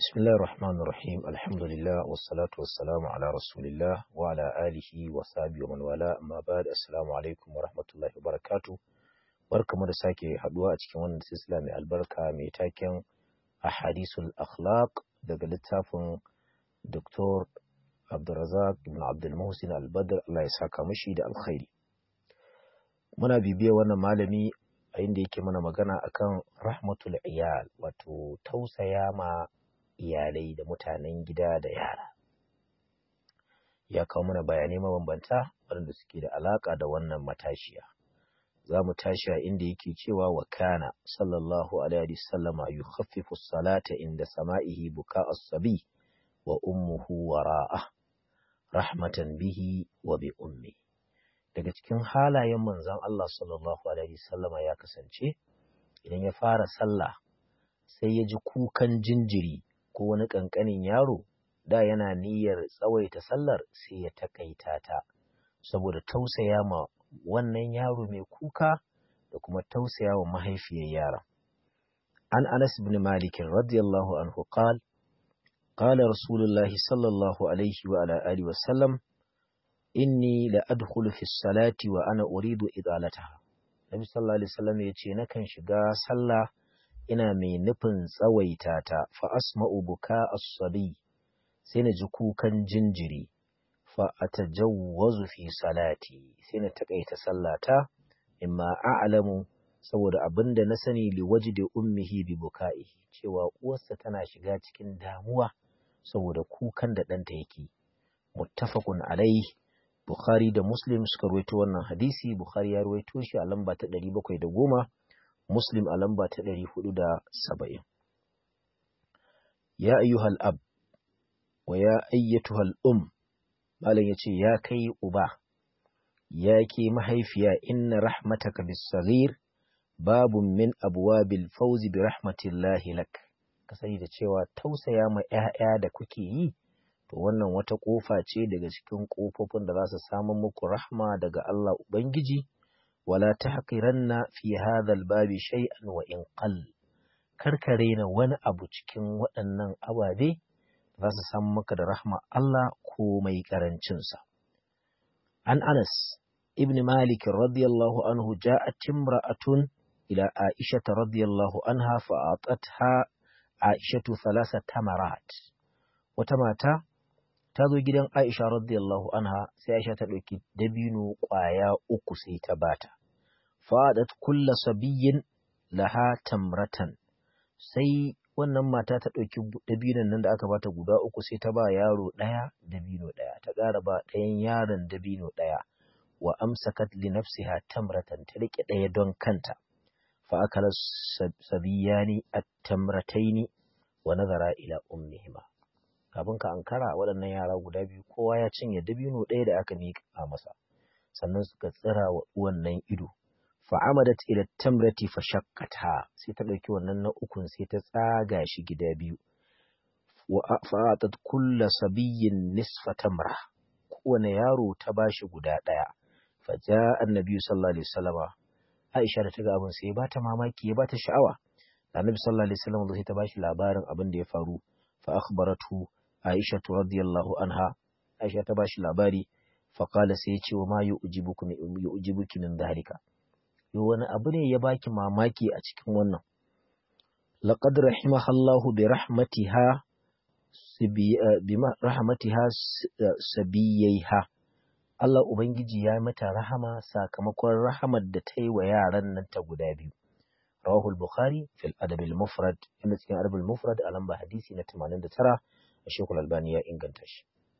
بسم الله الرحمن الرحيم الحمد لله والصلاة والسلام على رسول الله وعلى آله وصحبه ومن والاه أما بعد السلام عليكم ورحمة الله وبركاته barkamu da sake haduwa a cikin wannan silsila mai albarka mai taken ahadisul akhlaq daga littafin Dr. Abdulrazak ibn Abdul Muhsin Al-Badr Allah ya saka mishi da alkhairi muna bibiya wannan malami a inda yake mana magana akan rahmatul iyal wato tausaya ma iyalai da mutanen gida da yara ya kawo mana bayanai mabambanta waɗanda suke da alaƙa da wannan matashiya za mu tashi a inda yake cewa wa kana sallallahu alaihi sallama yukhaffifu salata inda sama'ihi buka as-sabi wa ummuhu wara'a rahmatan bihi wa bi ummi daga cikin halayen manzon Allah sallallahu alaihi sallama ya kasance idan ya fara sallah sai ya ji kukan jinjiri ko wani ƙanƙanin yaro da yana niyyar tsawaita sallar sai ya takaita ta saboda tausaya ma wannan yaro mai kuka da kuma tausaya wa mahaifiyar yara. An Anas bin Malik radiyallahu anhu qal qala Rasulullah sallallahu alaihi wa ala alihi wa sallam inni la adkhulu fi salati wa ana uridu idalataha. Nabi sallallahu alaihi wasallam yace nakan shiga sallah ina mai nufin tsawaita ta fa asma'u buka as-sabi sai na ji kukan jinjiri fa atajawwazu fi salati sai na takaita sallata imma a'lamu saboda abinda na sani li wajdi ummihi bi buka'ihi cewa uwarsa tana shiga cikin damuwa saboda kukan da ɗanta yake muttafaqun alaihi Bukhari da Muslim suka ruwaito wannan hadisi Bukhari ya ruwaito shi a lamba ta 710 Muslim a lamba ta ɗari hudu da saba'in. Ya ayyuhal ab wa ya ayyatuhal um, Malam ya ce, Ya kai uba, ya ke mahaifiya inna rahmataka bisagir babun min abuwa bil fauzi bi rahmatillahi lak. Ka sani da cewa tausaya ma ‘ya'ya da kuke yi, to wannan wata ƙofa ce daga cikin ƙofofin da za su samun muku rahma daga Allah Ubangiji. ولا تحقرن في هذا الباب شيئا وإن قل karkare wani abu cikin waɗannan ababe za su san maka da rahma Allah ko mai ƙarancinsa. An Anas ibn Malik radiyallahu anhu ja'at imra'atun ila Aisha radiyallahu anha fa'atatha Aishatu thalasa tamarat. Wata mata ta zo gidan Aisha radiyallahu anha sai Aisha ta ɗauki dabino ƙwaya uku sai ta bata. Fadat kulla sabiyyin laha tamratan sai wannan mata ta ɗauki dabinon nan da aka bata guda uku sai ta ba yaro ɗaya dabino ɗaya ta ƙara ba ɗayan yaron dabino ɗaya wa amsakat li nafsiha tamratan ta riƙe ɗaya don kanta fa akala sabiyani at-tamrataini wa nazara ila ummihima kafin ka ankara waɗannan yara guda biyu kowa ya cinye dabino ɗaya da aka miƙa masa sannan suka tsira wa wannan ido fa'amadat ila tamrati fa shaqqata sai ta ɗauki wannan na ukun sai ta tsaga shi gida biyu wa fa'atat kulla sabiyyin nisfa tamra kowane yaro ta bashi guda ɗaya fa ja annabi sallallahu alaihi wasallama Aisha da ta ga abin sai ba ta mamaki ya ba ta sha'awa annabi sallallahu alaihi wasallam sai ta bashi labarin abin da ya faru fa akhbaratu Aisha radiyallahu anha Aisha ta bashi labari faƙala sai ya ce wa ma yu'jibuki min dhalika yo wani abu ne ya baki mamaki a cikin wannan laqad rahimahallahu bi rahmatiha bi rahmatiha sabiyaiha Allah ubangiji ya mata rahama sakamakon rahamar da ta yi wa yaran nan ta guda biyu rawahu al-bukhari fil adab al-mufrad inda cikin adab al-mufrad a lamba hadisi na 89 Shekul Albani ya inganta shi.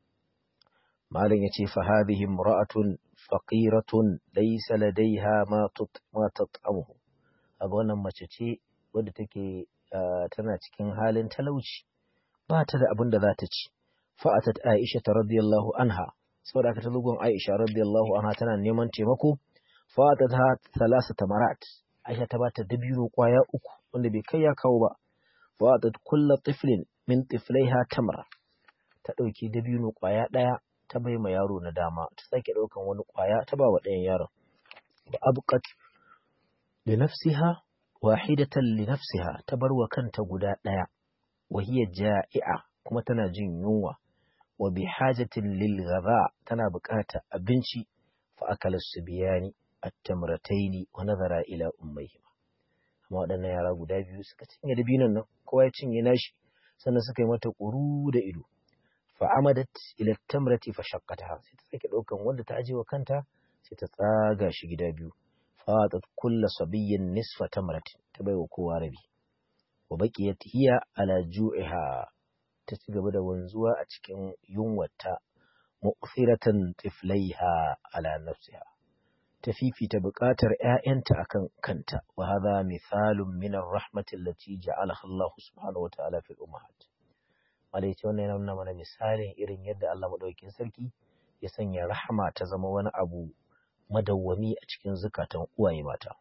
Malam ya ce, Fahadihin mura'atun faƙiratun laisa ladaiha ma tat'amuhu. A wannan mace ce wadda take tana cikin halin talauci, ba ta da abin da za ta ci. Fa'atat Aisha ta radiyallahu anha, saboda aka talugun Aisha radiyallahu anha tana neman taimako, fa'atat ha talasa tamarat. Aisha ta ba ta dabino kwaya uku wanda bai kai ya kawo ba. Fa'atat kulla tiflin min tiflaiha tamra ta ɗauki dabino ƙwaya ɗaya ta bai ma yaro na dama ta sake ɗaukan wani ƙwaya ta ba wa ɗayan yaron wa abqat li nafsiha wahidatan li nafsiha ta bar wa kanta guda ɗaya wa hiya ja'i'a kuma tana jin yunwa wa bi hajatin lil ghadha tana buƙatar abinci fa akala subiyani at-tamrataini wa nazara ila ummayhima amma waɗannan yara guda biyu suka cinye dabinon nan kowa ya cinye nashi sannan suka yi mata ƙuru da ido fa amadat ila tamrati fa shaqqataha sai ta sake ɗaukan wanda ta aje wa kanta sai ta tsaga shi gida biyu fatat kulla sabiyyin nisfa tamratin ta baiwa kowa rabi wa baqiyat hiya ala ju'iha ta ci gaba da wanzuwa a cikin yunwata mu'thiratan tiflaiha ala nafsiha ta fifita buƙatar ‘ya'yanta akan kanta wa hadha mithalun min ar-rahmati allati ja'alaha Allah subhanahu wa ta'ala fil ummahat malai ce wannan yana nuna mana misalin irin yadda Allah madaukakin sarki ya sanya rahama ta zama wani abu madawwami a cikin zukatan uwaye mata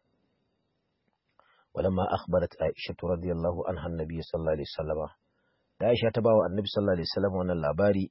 ولما أخبرت عائشة رضي الله عنها النبي صلى الله عليه وسلم da Aisha ta bawa Annabi sallallahu alaihi wasallam wannan labari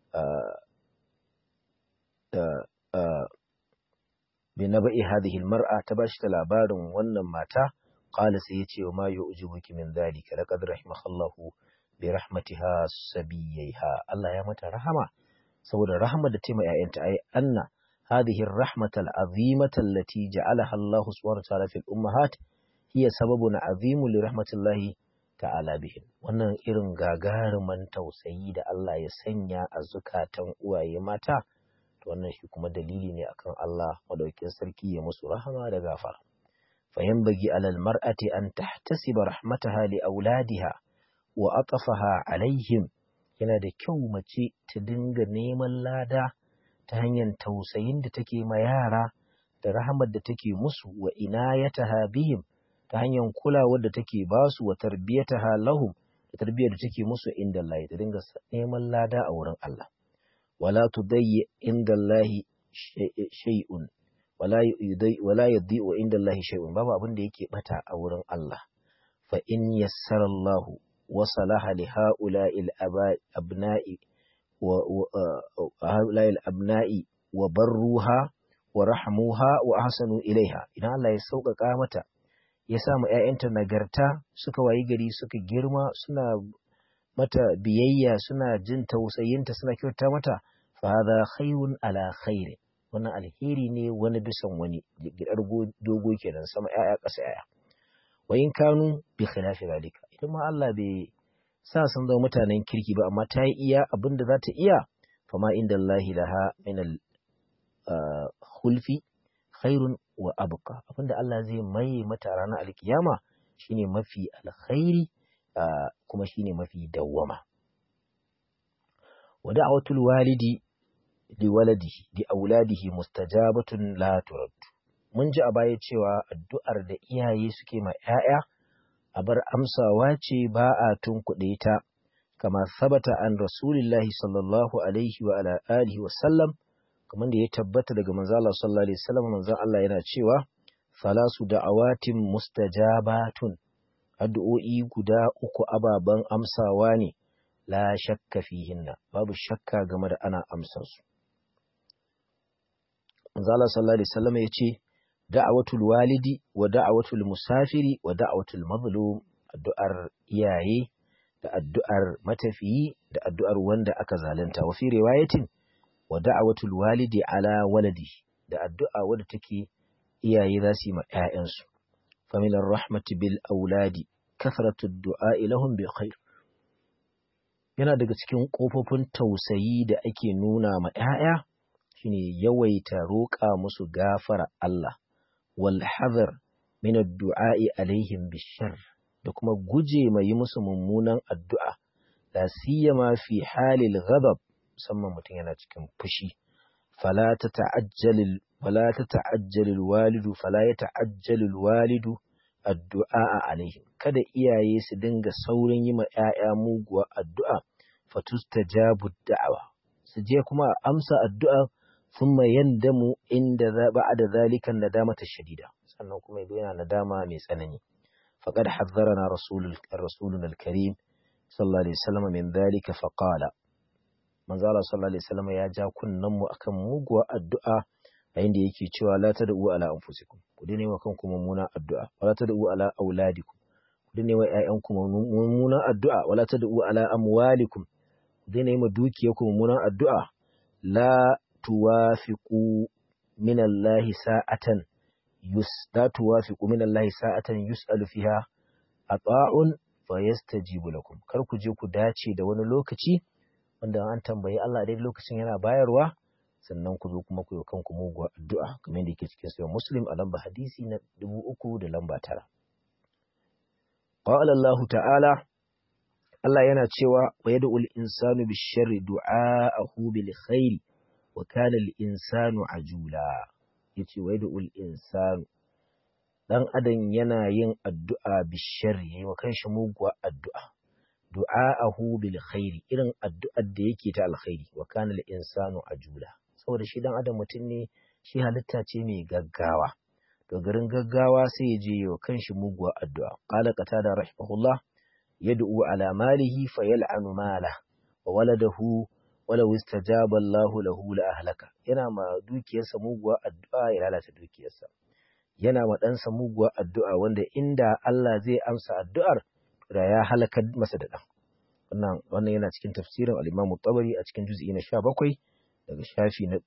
da bi naba'i hadhihi almar'a ta bashi da labarin wannan mata qala sai yace wa ma yu'jibuki min dhalika laqad rahimahallahu bi rahmatiha sabiyaiha Allah ya mata rahama saboda rahmar da ta mai ƴaƴanta ai anna hadhihi ar-rahmata al-azimata allati ja'alaha Allah subhanahu wa ta'ala fil ummahat hiya sababun azimu li rahmatillahi ta'ala bihim wannan irin gagaruman tausayi da Allah ya sanya a zukatan uwaye mata to wannan shi kuma dalili ne akan Allah madaukakin sarki ya musu rahama da gafara fa yanbaghi alal mar'ati an tahtasiba rahmataha li auladiha wa atafaha alaihim yana da kyau mace ta dinga neman lada ta hanyar tausayin da take ma yara da rahamar da take musu wa inayataha bihim ta hanyar kulawar da take ba su wa tarbiyataha lahum da tarbiyyar da take musu inda Allah ta dinga neman lada a wurin Allah wala tudayyi inda Allah shay'un wala yudai wala yudhi wa inda Allah shay'un babu abin da yake bata a wurin Allah fa in yassara Allah wa salaha li ha'ula'il abna'i wa ha'ula'il abna'i wa barruha wa rahmuha wa ahsanu ilaiha idan Allah ya sauƙaƙa mata ya sa mu ‘ya'yanta nagarta suka wayi gari suka girma suna mata biyayya suna jin tausayinta suna kyauta mata fa hadha khairun ala khairi wannan alheri ne wani bisan wani gidar dogo kenan sama ‘ya'ya ƙasa ‘ya'ya wa in kanu bi khilafi zalika idan ma Allah bai sa sun zama mutanen kirki ba amma ta yi iya abin da za ta iya fama inda Allah laha min al khulfi khairun wa abqa abinda Allah zai mai mata ranar alkiyama shine mafi alkhairi kuma shine mafi dawwama wa da'watul walidi li waladihi li auladihi mustajabatun la turad mun ji a baya cewa addu'ar da iyaye suke ma 'ya'ya a bar amsawa ce ba a tunkuɗe ta kama sabata an rasulillahi sallallahu alaihi wa ala alihi wa sallam kamar da ya tabbata daga manzo Allah sallallahu alaihi wasallam manzo Allah yana cewa salasu da'awatin mustajabatun addu'o'i guda uku ababan amsawa ne la shakka fihinna babu shakka game da ana amsar su manzo Allah sallallahu alaihi wasallam yace da'awatul walidi wa da'awatul musafiri wa da'awatul mazlum addu'ar iyaye da addu'ar matafiyi da addu'ar wanda aka zalunta wa fi riwayatin wa da'awatul walidi ala waladi da addu'a wadda take iyaye za su yi ma ‘ya'yansu. Familar rahmati bil auladi, kasratu du'a ilahun bi khair. Yana daga cikin ƙofofin tausayi da ake nuna ma ‘ya'ya shine yawaita roƙa musu gafara Allah, wal hazar min du'a'i alaihim bishar da kuma guje mai yi musu mummunan addu'a, la siyama fi halil ghadab musamman mutum yana cikin fushi fala ta ta'ajjalil fala ta ta'ajjalil walidu fala ya ta'ajjalil walidu addu'a alaihim kada iyaye su dinga saurin yi ma ƴaƴa muguwa addu'a fatustajabu da'awa su je kuma amsa addu'a thumma yandamu inda za ba'da zalika nadamata shadida sannan kuma yazo yana nadama mai tsanani faqad hazzarana rasulul rasuluna al-karim sallallahu alaihi wasallam min dhalika faqala manzo Allah sallallahu alaihi wasallam ya ja kunnan mu akan muguwar addu'a a inda yake cewa la tad'u ala anfusikum ku dai wa kanku mummuna addu'a wala tad'u ala auladikum ku ne wa ƴaƴanku mummunan addu'a wala tad'u ala amwalikum ku ne ma dukiyarku mummunan addu'a la tuwafiqu min Allah sa'atan yus la tuwafiqu min Allah sa'atan yus'alu fiha ata'un fa yastajibu lakum kar ku je ku dace da wani lokaci wanda an tambayi Allah dai lokacin yana bayarwa sannan ku zo kuma ku yi kanku muguwa addu'a kamar da yake cikin sahih Muslim a lamba hadisi na dubu uku da lamba tara qala Allah ta'ala Allah yana cewa wa yad'u al-insanu bish-sharri du'a'ahu bil khairi wa kana al-insanu ajula yace wa yad'u al-insanu dan adam yana yin addu'a bish-sharri yayi wa kanshi muguwa addu'a du'a'ahu bil khairi irin addu'ar da yake ta alkhairi wa kana al-insanu ajula saboda shi dan adam mutum ne shi halitta ce mai gaggawa to garin gaggawa sai ya je wa kanshi muguwa addu'a qala qatada rahimahullah yad'u ala malihi fayal'anu mala wa waladahu walau istajaba Allah lahu la ahlaka yana ma dukiyarsa muguwa addu'a ya lalata dukiyarsa yana ma ɗansa muguwa addu'a wanda inda Allah zai amsa addu'ar da ya halakar masa da ɗan wannan wannan yana cikin tafsirin al-Imam tabari a cikin juz'i na 17 daga shafi na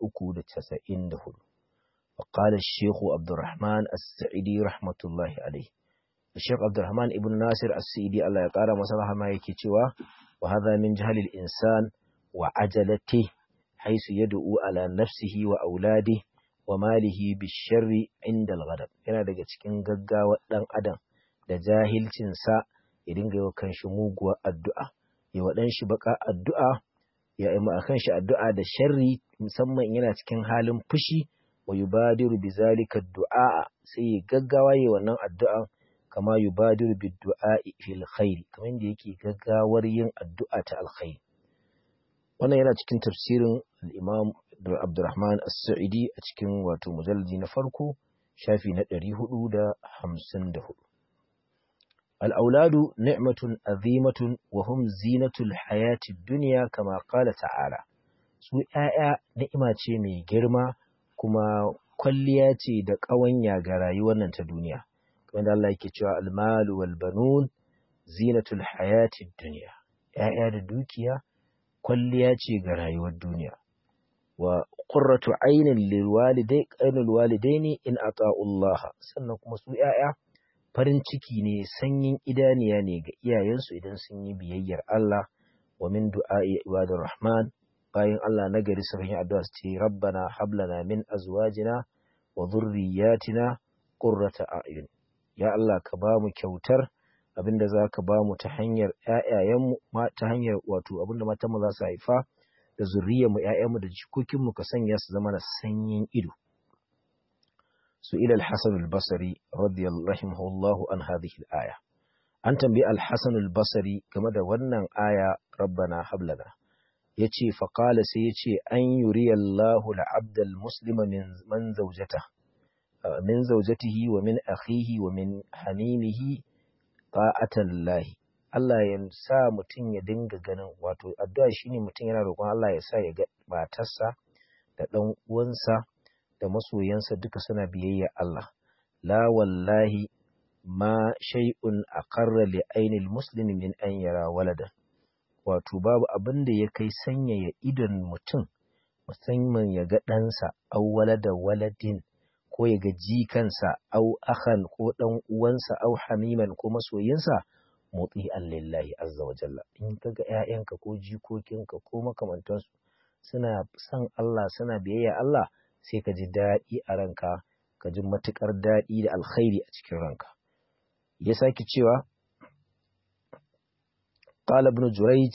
394 وقال الشيخ عبد الرحمن السعيدي رحمة الله عليه الشيخ عبد الرحمن ابن ناصر السعيدي الله يقال مسلح ما يكتوى وهذا من جهل الإنسان وعجلته حيث يدعو على نفسه وأولاده وماله بالشر عند الغضب yana daga cikin gaggawa dan adam da jahilcinsa ya dinga yi kan shi muguwar addu'a ya waɗan shi baka addu'a ya yi kan shi addu'a da sharri musamman yana cikin halin fushi wa yubadiru bi zalika du'a sai ya gaggawa yi wannan addu'a kama yubadiru bi du'a fil khair kamar yadda yake gaggawar yin addu'a ta alkhairi wannan yana cikin tafsirin al-Imam Abdurrahman As-Sa'idi a cikin wato mujalladi na farko shafi na 454 al-auladu ni'matun azimatun wa hum zinatul hayati dunya kama qala ta'ala su ƴaƴa ni'ima ce mai girma kuma kwalliya ce da ƙawanya ga rayuwar nan ta duniya kamar da Allah yake cewa almalu wal banun zinatul hayatid dunya ƴaƴa da dukiya kwalliya ce ga rayuwar duniya wa qurratu aynin lil walidai qainul walidaini in ata'u Allah sannan kuma su ƴaƴa farin ciki ne sanyin idaniya ne ga iyayensu idan sun yi biyayyar Allah wa min du'a'i ibadur rahman bayan Allah na gari su yi addu'a su ce rabbana hablana min azwajina wa dhurriyyatina qurrata a'yun ya Allah ka ba mu kyautar abinda za ka ba mu ta hanyar ƴaƴayenmu ta hanyar wato abinda matan mu za su haifa da zuriyar mu ƴaƴanmu da jikokin mu ka sanya su zama na sanyin ido su ila al-Hasan al-Basri radiyallahu rahimahullahu an hadhihi al-aya an tambayi al-Hasan al-Basri game da wannan aya rabbana hablana ya ce faƙala sai ya ce an yuri Allahu la'abdal muslima min zaujata min zaujatihi wa min akhihi wa min hamimihi ta'atan lahi Allah ya sa mutum ya dinga ganin wato addu'a shine mutum yana roƙon Allah ya sa ya ga matarsa da ɗan uwansa da masoyansa duka suna biyayya Allah la wallahi ma shay'un aqarra li ainil muslimi min an yara waladan wato babu abin da ya kai sanyaya idon mutum musamman ya ga ɗansa au walada waladin ko ya ga jikansa au ahan ko ɗan uwansa au hamiman ko masoyinsa motsi lillahi azza wa jalla in ka ga ‘ya'yanka ko jikokinka ko makamantansu suna son Allah suna biyayya Allah sai ka ji daɗi a ranka ka ji matuƙar daɗi da alkhairi a cikin ranka ya sake cewa قال ابن جريج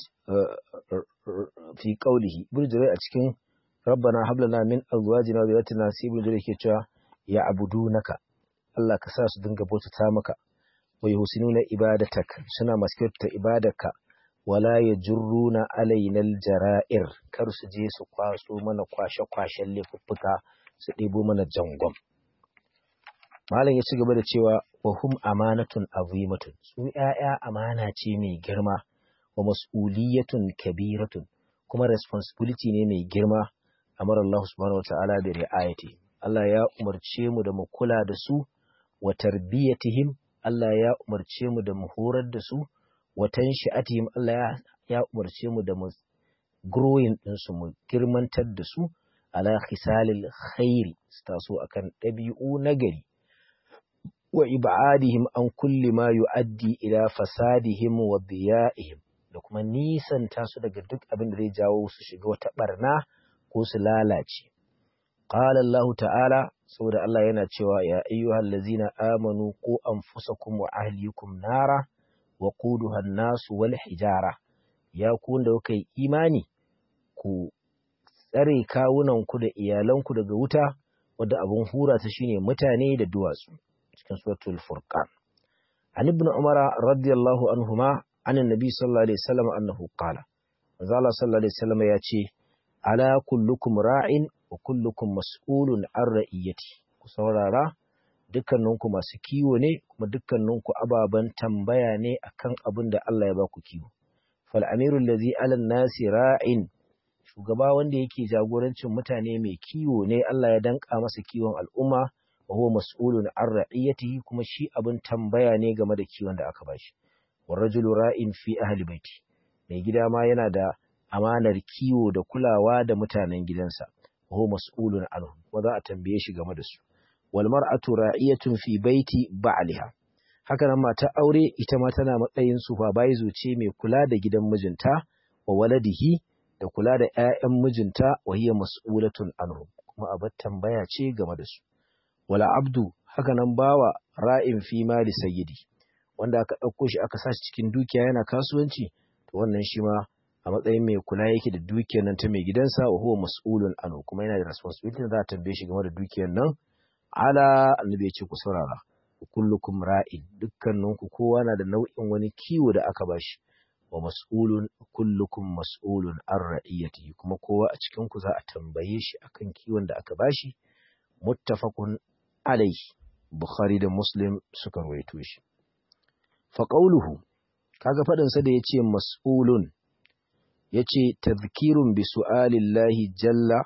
في قوله ابن جريج أتكين ربنا هب لنا من أزواجنا وذرياتنا سي ابن جريج كيتوا يعبدونك الله كساس دنگا بوتتا مكا ويحسنون عبادتك سنا مسكرت عبادك ولا يجرون علينا الجرائر kar su je su kwaso mana kwashe-kwashen laifuffuka su ɗebo mana jangon malam ya ci gaba da cewa wa hum amanatun azimatun su ƴaƴa amana ce mai girma wa mas'uliyatun kabiratun kuma responsibility ne mai girma amara Allah subhanahu wata'ala bi ri'ayati Allah ya umarce mu da mu kula da su wa tarbiyatihim Allah ya umarce mu da mu horar da su watan shi'atihim Allah ya umarce mu da mu growing ɗinsu mu girmantar da su ala khisalil khairi su taso akan ɗabi'u nagari wa ibadihim an kulli ma yu'addi ila fasadihim wa diya'ihim da kuma nisanta su daga duk abin da zai jawo su shiga wata barna ko su lalace qala Allah ta'ala saboda Allah yana cewa ya ayyuhal ladzina amanu qu anfusakum wa ahlikum nara wa quduha an-nas wal hijara ya ku wanda kuka yi imani ku tsare kawunanku da iyalanku daga wuta wadda abin hura ta shine mutane da duwatsu cikin suratul furqan an ibn umara radiyallahu anhuma an annabi sallallahu alaihi wasallam annahu qala manzo Allah sallallahu alaihi wasallam ya ce ala kullukum ra'in wa kullukum mas'ulun an ra'iyati ku saurara dukkaninku masu kiwo ne kuma dukkaninku ababen tambaya ne akan abin da Allah ya ba ku kiwo fal amirul ladzi ala nasi ra'in shugaba wanda yake jagorancin mutane mai kiwo ne Allah ya danka masa kiwon al'umma wa huwa mas'ulun an ra'iyatihi kuma shi abin tambaya ne game da kiwon da aka bashi war rajulu ra'in fi ahli baiti mai gida ma yana da amanar kiwo da kulawa da mutanen gidansa wa huwa mas'ulun anhu kuma za a tambaye shi game da su wal mar'atu ra'iyatun fi baiti ba'liha haka nan mata aure ita ma tana matsayin supervisor ce mai kula da gidan mijinta wa waladihi da kula da ‘ya'yan mijinta wa hiya mas'ulatun anhu kuma abar tambaya ce game da su. Wala abdu haka nan bawa ra'in fi mali sayyidi wanda aka ɗauko shi aka sa shi cikin dukiya yana kasuwanci to wannan shi ma a matsayin mai kula yake da dukiyar nan ta mai gidansa wa huwa mas'ulun anhu kuma yana da responsibility za a tambaye shi game da dukiyar nan ala annabi ya ce ku saurara kullukum ra'in dukkaninku kowa na da nau'in wani kiwo da aka bashi wa mas'ulun kullukum mas'ulun an ra'iyatihi kuma kowa a cikin ku za a tambaye shi akan kiwon da aka bashi muttafaqun alayhi bukhari da muslim suka rawaito shi fa qawluhu kaga fadin sa da yace mas'ulun yace tadhkirun bi su'alillahi jalla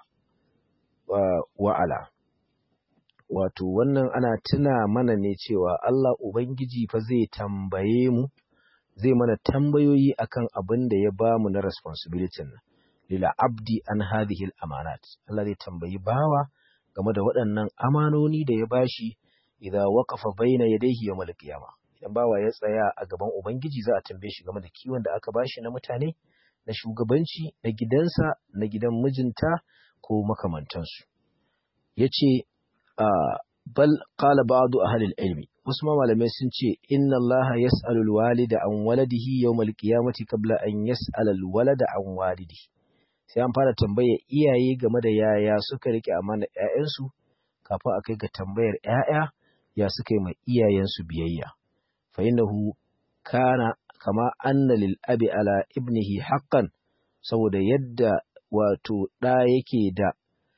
wa ala wato wannan ana tuna mana ne cewa Allah ubangiji fa zai tambaye mu zai mana tambayoyi akan abin da ya ba mu na responsibility nan lila abdi an hadhihi amanat Allah zai tambayi bawa game da waɗannan amanoni da ya bashi idza waqafa baina yadayhi yawmal qiyama idan bawa ya tsaya a gaban ubangiji za a tambaye shi game da kiwon da aka bashi na mutane na shugabanci na gidansa na gidan mijinta ko makamantansu yace bal qala ba'du ahli al-ilmi wasu malamai sun ce inna Allah yas'alu al-walida an waladihi yawmal qiyamati qabla an yas'ala al-walada an walidihi sai an fara tambayar iyaye game da yaya suka rike amana ƴaƴansu kafin a kai ga tambayar ƴaƴa ya suka yi ma iyayensu biyayya fa innahu kana kama anna lil abi ala ibnihi haqqan saboda yadda wato ɗa yake da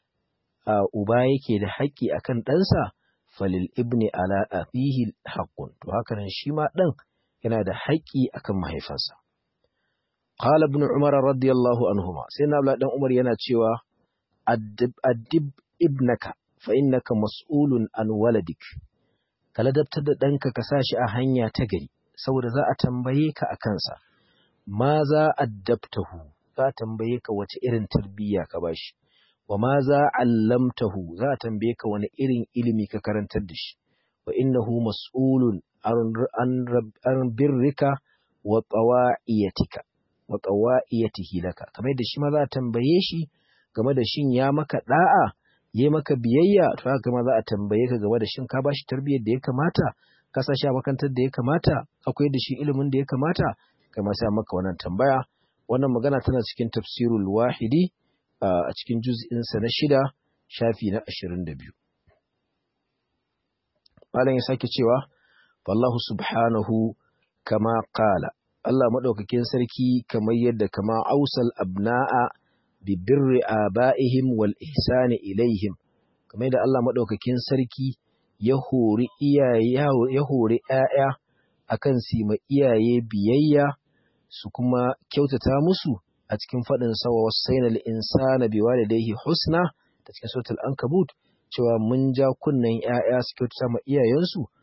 uba yake da haƙƙi akan ɗansa falil ibni ala afihi haqqun to haka nan shi ma ɗan yana da haƙƙi akan mahaifansa qala ibn umar radiyallahu anhuma sai na dan umar yana cewa addib ibnaka fa innaka mas'ulun an waladik ka ladabtar da ɗanka ka sa shi a hanya ta gari saboda za a tambaye ka a kansa ma za addabtahu za a tambaye ka wace irin tarbiyya ka bashi wa ma za allamtahu za a tambaye ka wani irin ilimi ka karantar da shi wa innahu mas'ulun an birrika wa qawa'iyatika wa qawa'iyatihi laka kamar da shi ma za a tambaye shi game da shin ya maka da'a yayi maka biyayya to haka ma za a tambaye ka game da shin ka bashi tarbiyyar da ya kamata ka sa shi a makantar da ya kamata akwai da shi ilimin da ya kamata kai ma sai maka wannan tambaya wannan magana tana cikin tafsirul wahidi a cikin juz'insa na shida shafi na ashirin da biyu. Malam ya sake cewa, Wallahu subhanahu kama ƙala, Allah maɗaukakin sarki kamar yadda kama ausal abna'a bi birri aba'ihim wal ihsani ilaihim, kamar yadda Allah maɗaukakin sarki ya hori ya hori ‘ya'ya akan su ma iyaye biyayya su kuma kyautata musu a cikin faɗin sawa wasaina insana bi walidayhi husna ta cikin suratul ankabut cewa mun ja kunnen ƴaƴa su kyautata ma iyayensu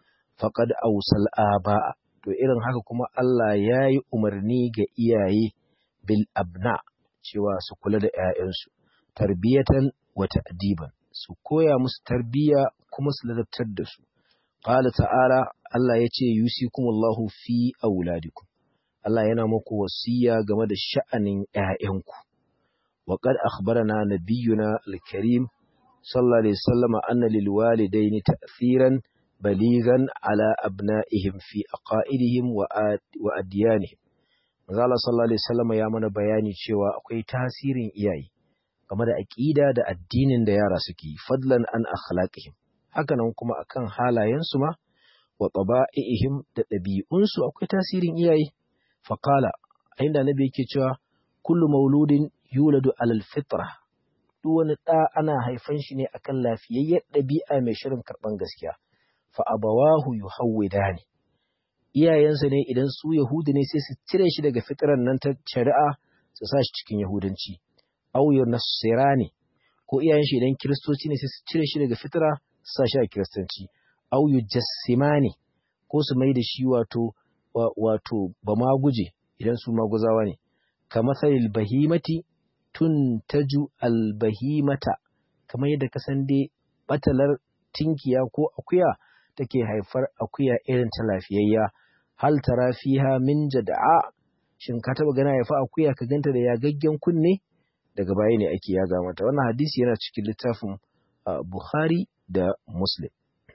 faqad awsal aba to irin haka kuma Allah ya yi umarni ga iyaye bil abna cewa su kula da ‘ya'yansu, tarbiyatan wa ta'diban su koya musu tarbiyya kuma su ladabtar da su. Qala ta'ala Allah ya ce yusikumullahu fi auladikum. Allah yana muku wasiya game da sha'anin ‘ya'yanku. Wa qad akhbarana nabiyyuna al-karim sallallahu alaihi wasallam anna lil walidaini ta'thiran baligan ala abna'ihim fi aqaidihim wa adyanihim. Manzo Allah sallallahu alaihi wasallam ya mana bayani cewa akwai tasirin iyaye game da aqida da addinin da yara suke fadlan an akhlaqihim. Hakanan kuma akan halayensu ma wa taba'ihim da ɗabi'unsu akwai tasirin iyaye. Faqala inda nabi yake cewa kullu mauludin yuladu alal fitra duk wani ɗa ana haifan shi ne akan lafiyayyen ɗabi'a mai shirin karɓan gaskiya. Fa abawahu yuhawwidani iyayensa ne idan su Yahudu ne sai su cire shi daga fitran nan ta shari'a su sa shi cikin Yahudanci. Aw nasirani ko iyayen shi idan Kiristoci ne sai su cire shi daga fitra su sa shi a Kiristanci. Aw yujassimani ko su mai da shi wato wato ba ma guje idan su maguzawa ne. Kamathalil bahimati tuntaju albahimata kamar yadda ka san dai batalar tinkiya ko akuya take haifar akuya irin ta lafiyayya hal tara fiha min jada'a shin ka taba gana haifa akuya ka ganta da yagaggen kunne daga baya ne ake yaga mata wannan hadisi yana cikin littafin Bukhari da Muslim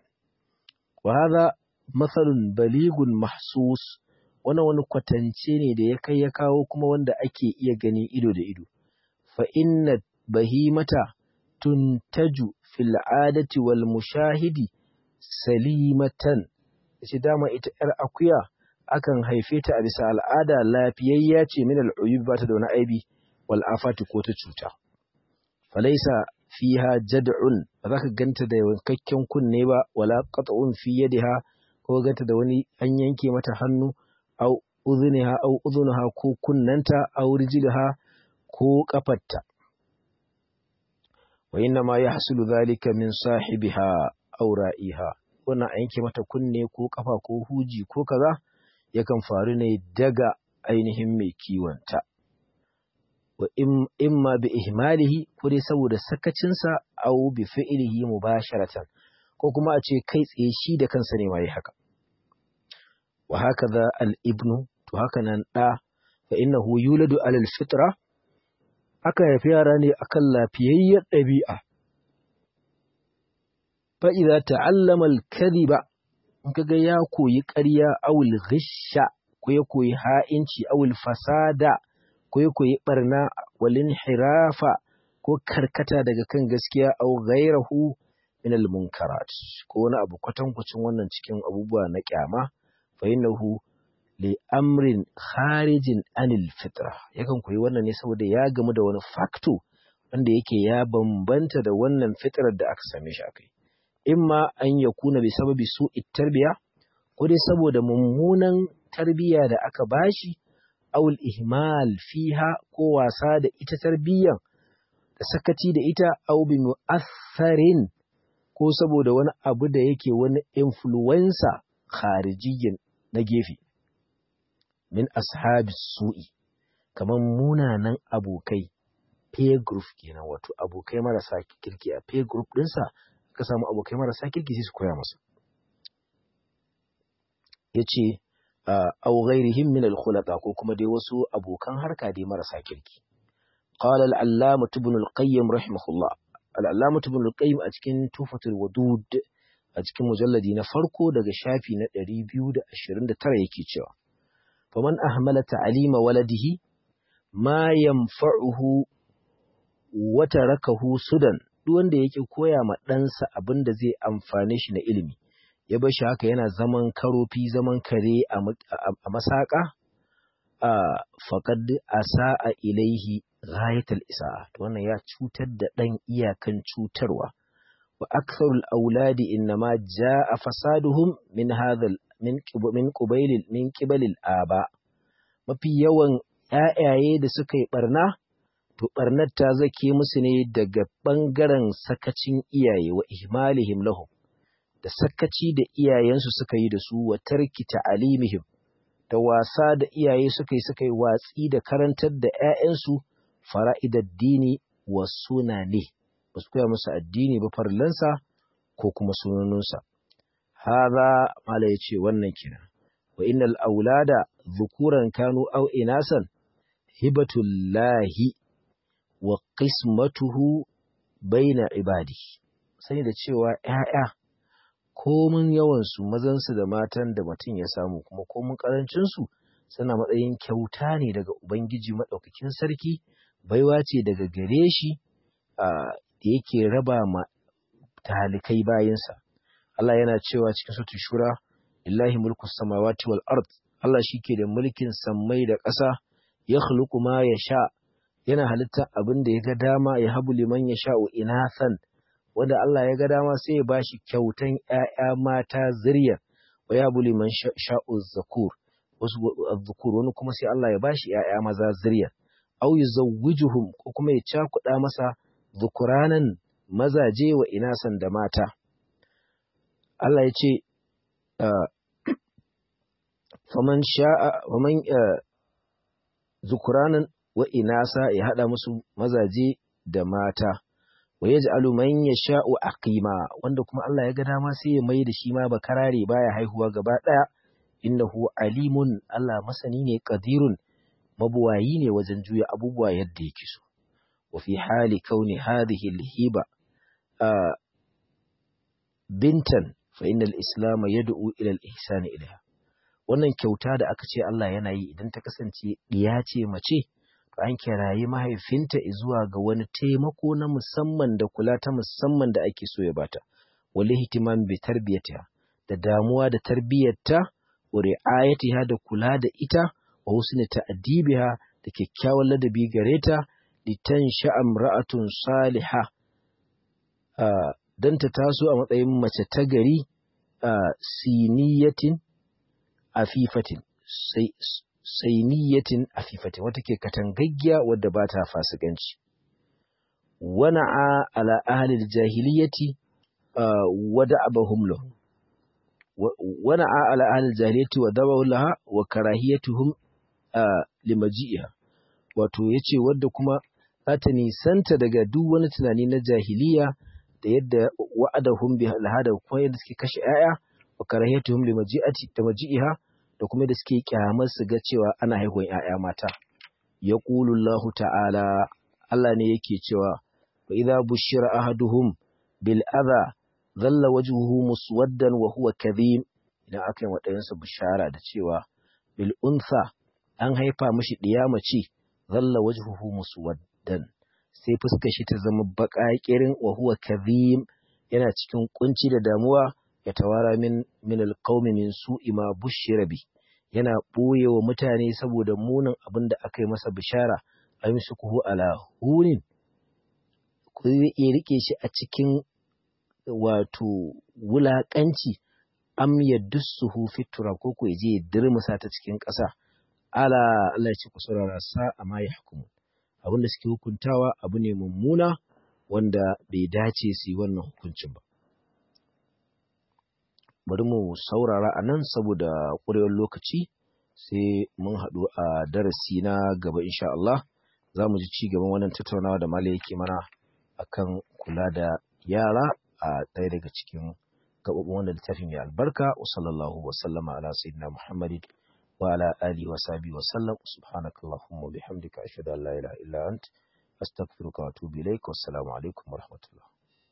wa hadha mathalun baligun mahsus wannan wani kwatance ne da ya kai ya kawo kuma wanda ake iya gani ido da ido fa inna bahimata tuntaju fil adati wal mushahidi salimatan ce dama ita ‘yar akuya akan haife ta a bisa al'ada lafiyayya ce min al'uyub ba ta da wani aibi wal afati ko ta cuta. Falaisa fiha jad'un ba za ka ganta da wankakken kunne ba wala qat'un fi yadiha ko ganta da wani an yanke mata hannu au udhuniha au udhunaha ko kunnanta au rijliha ko kafarta. Wa inna ma yahsulu dhalika min sahibiha aw ra'iha wannan a yanke mata kunne ko kafa ko huji ko kaza yakan faru ne daga ainihin mai kiwonta wa imma bi ihmalihi ko dai saboda sakacinsa aw bi fi'lihi mubasharatan ko kuma a ce kai tsaye shi da kansa ne mai haka wa hakaza al ibnu to haka nan da fa innahu yuladu alal fitra aka haifi yara ne akan lafiyayyar ɗabi'a fa'iza ta'allama al-kadhiba in kaga ya koyi ƙarya awul ghisha ko ya koyi ha'inci awul fasada ko ya koyi barna walin hirafa ko karkata daga kan gaskiya aw ghairahu min al-munkarat ko wani abu kwatankwacin wannan cikin abubuwa na kyama fa innahu li amrin kharijin anil fitra yakan koyi wannan ne saboda ya gamu da wani facto wanda yake ya bambanta da wannan fitrar da aka same shi akai imma an ya kuna bi sababi su tarbiya ko dai saboda mummunan tarbiya da aka bashi awul ihmal fiha ko wasa da ita tarbiyan da sakaci da ita aw bi mu'atharin ko saboda wani abu da yake wani influencer kharijiyyin na gefe min ashabi su'i kamar munanan abokai peer group kenan wato abokai marasa kirki a peer group ɗinsa ka samu abokai marasa kirki sai su koya masa ya ce au ghairihim min al-khulaqa ko kuma dai wasu abokan harka dai marasa kirki qala al-allama ibn al-qayyim rahimahullah al-allama ibn al-qayyim a cikin tufatul wadud a cikin mujalladi na farko daga shafi na 229 yake cewa faman ahmala ta'lima waladihi ma yanfa'uhu wa tarakahu sudan duk wanda yake koya ma ɗansa abin da zai amfane shi na ilimi ya bar shi haka yana zaman karofi zaman kare a masaka a faƙad asa'a ilaihi ghayatul isa'a to wannan ya cutar da ɗan iyakan cutarwa wa aktharul auladi innama jaa fasaduhum min hadha min min qubailil min qibalil aba mafi yawan ƴaƴaye da suka yi barna to ɓarnar ta zake musu ne daga ɓangaren sakacin iyaye wa ihmalihim lahum da sakaci da iyayensu suka yi da su wa tarki ta'alimihim da wasa da iyaye suka yi suka yi watsi da karantar da ‘ya'yansu fara'idar dini wa sunane ba su koya musu addini ba farlansa ko kuma sunanunsa haza mala ya ce wannan kina wa innal aulada zukuran kanu au inasan hibatullahi wa qismatuhu baina ibadi sani da cewa ‘ya'ya komin yawansu mazansu da matan da mutum ya samu kuma komin ƙarancinsu suna matsayin kyauta ne daga Ubangiji maɗaukakin sarki baiwa ce daga gare shi da yake raba ma talikai bayansa Allah yana cewa cikin sautin shura lillahi mulku samawati wal ard Allah shi ke da mulkin sammai da ƙasa ya khluqu ma sha. yana halitta abin da ya ga dama ya habu liman ya sha'u inathan wanda Allah ya ga dama sai ya bashi kyautan ‘ya'ya mata zuriya wa ya habu liman sha'u zakur wasu zakur wani kuma sai Allah ya bashi ‘ya'ya maza zuriya au yuzawwijuhum ko kuma ya cakuɗa masa zukuranan mazaje wa inasan da mata Allah ya ce faman sha'a faman zukuranan wa inasa ya haɗa musu mazaje da mata wa ya ji'alu man ya sha'u aqima wanda kuma Allah ya ga dama sai ya mai da shi ma bakarare baya haihuwa gaba ɗaya innahu alimun Allah masani ne qadirun mabuwayi ne wajen juya abubuwa yadda yake so wa fi hali kauni hadhihi alhiba bintan fa innal islam yad'u ila al-ihsan ilaiha wannan kyauta da aka ce Allah yana yi idan ta kasance diya ce mace an kirayi mahaifinta zuwa ga wani taimako na musamman da kula ta musamman da ake so ya bata wal ihtimam bi tarbiyatiha da damuwa da tarbiyyarta wa ri'ayatiha da kula da ita wa husni ta'dibiha da kyakkyawan ladabi gare ta litan sha'am ra'atun saliha dan ta taso a matsayin mace ta gari siniyatin afifatin sai sainiyatin afifatin wata ke katangaggiya wadda ba ta fasikanci wana'a ala ahlil jahiliyati wada abahum lahu wana'a ala ahlil jahiliyati wa dabahu laha wa karahiyatuhum limaji'iha wato yace wadda kuma za ta nisanta daga duk wani tunani na jahiliya da yadda wa'adahum bi alhada kuma yadda suke kashe 'ya'ya wa karahiyatuhum limaji'ati da maji'iha da kuma da suke kyamar su ga cewa ana haihuwar ‘ya'ya mata. Ya Allahu ta'ala, Allah ne yake cewa, wa idha bushira ahaduhum bil adha zalla wajhuhu muswaddan wa huwa kadhim idan aka yi waɗayansa bishara da cewa bil unsa an haifa mishi ɗiya mace zalla wajhuhu muswaddan sai fuskar shi ta zama baƙaƙirin wa huwa kadhim yana cikin kunci da damuwa ya tawara min min alqaumi min su'i ma bushira bi yana boye wa mutane saboda munin abin da aka yi masa bishara aymsukuhu ala hunin ku iya rike shi a cikin wato wulakanci am yadussuhu fitura ko ku je ya dirmusa ta cikin ƙasa ala Allah ya ce ku saurara sa amma ya hukumu abin da suke hukuntawa abu ne mummuna wanda bai dace su yi wannan hukuncin ba bari mu saurara a nan saboda ƙurewar lokaci sai mun haɗu a darasi na gaba insha Allah za mu ji ci gaban wannan tattaunawa da Malam yake mana akan kula da yara a ɗaya daga cikin gaɓaɓɓen wannan littafin mai albarka wa sallallahu wa sallama ala sayyidina Muhammadin wa ala alihi wa sahbihi wa sallam subhanakallahumma wa bihamdika ashhadu an la ilaha illa ant astaghfiruka wa atubu ilaik wassalamu alaikum wa rahmatullah